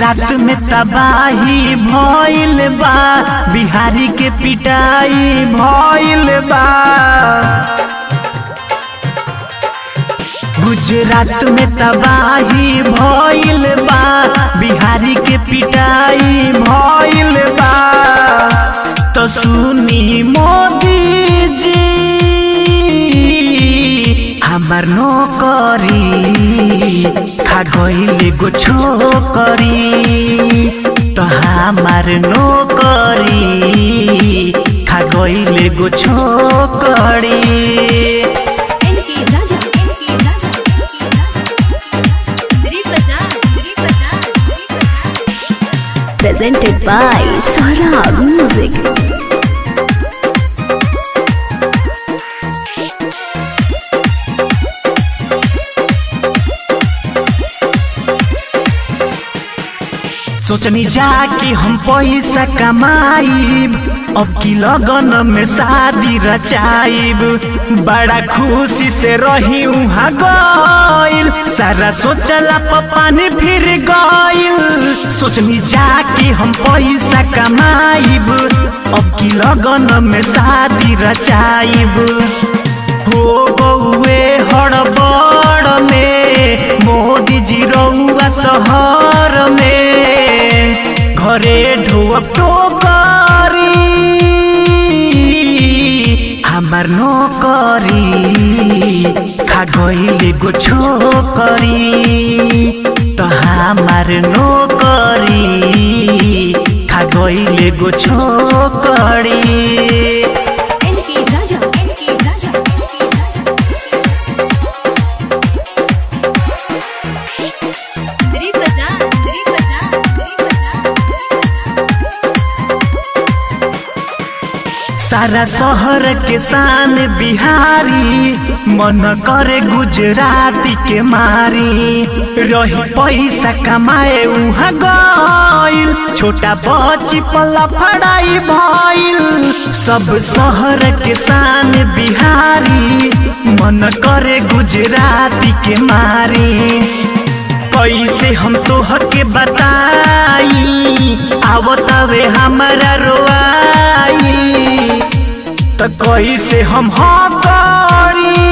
गुजरात में तबाही भइल बा बिहारी के पिटाई भइल बा गुजरात में तबाही भइल बा बिहारी के पिटाई भइल बा तो सुनी मोदी जी हमार नौकरी खा गइले गो छोकरी तो हमार नौकरी खा गइले गो छोकरी एनके राजा एनके राजा एनके राजा सुंदरी बजा सुंदरी बजा सुंदरी बजा presented by Saurabh Music. सोचनी जाके हम पैसा कमाइब अब की लगन में शादी रचाइब बड़ा खुशी से रही उहाँ गइल सारा सोचला पानी फिर गइल सोचनी जाके हम पैसा कमाइब अब की लगन में शादी रचाइब हो गौए हड़बड़ में मोदी जी रउआ शहर में घरे ढोअब टोकरी हमार नौकरी खा गइले गो छोकरी त हमार नौकरी खा गइले गो छोकरी एनके राजा एनके राजा एनके राजा सुंदरी बजा सुंदरी बजा सुंदरी बजा सारा शहर के शान बिहारी मन करे गुजराती के मारी रही पैसा कमाए उहाँ गइल छोटा बच्ची पल्ला फड़ाई भइल सब शहर के शान बिहारी मन करे गुजराती के मारी कैसे हम तोह के बताई आवतवे हमारा रोआई त कैसे हम हाँ करी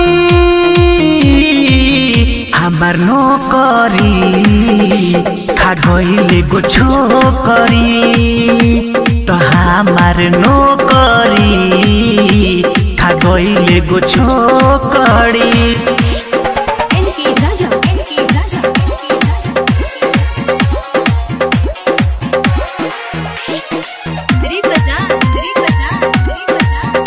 हमार नौकरी खा गइले गो छोकरी त हमार नौकरी खा गइले गो छोकरी एनके राजा एनके राजा एनके राजा सुंदरी बजा सुंदरी बजा सुंदरी बजा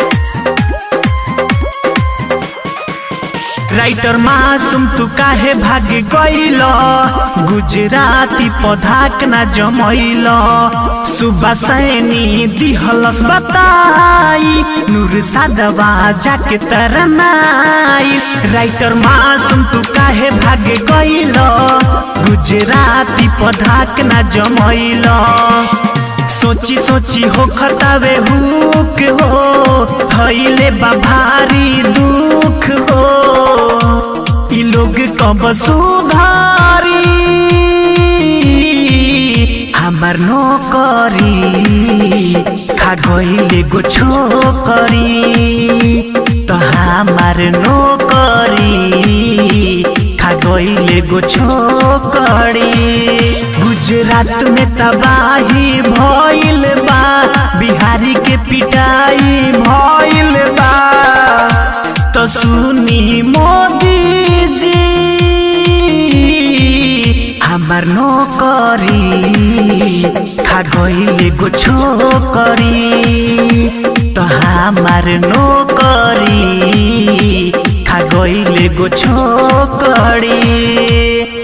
राइटर मासूम तू काहे भाग गइल गुजराती पधाक ना जमैल सुबह सैनी दिहलस बताई नूर सादवा जाके तरनाई राइटर मासूम तू काहे भाग गइल गुजराती पधाक ना जमैल सोची सोची हो खतावे हुक हो थैले बा भारी दुख हो ई लोग कब सुधारी हमार नौकरी खा गइले गो छोकरी त हमार नौकरी खा गइले गो छोकरी गुजरात में तबाही भइल बा बिहारी के पिटाई भइल बा तो सुनी मोदी जी हमार नौकरी खा गइले गो छोकरी त हमार नौकरी खा गइले गो छोकरी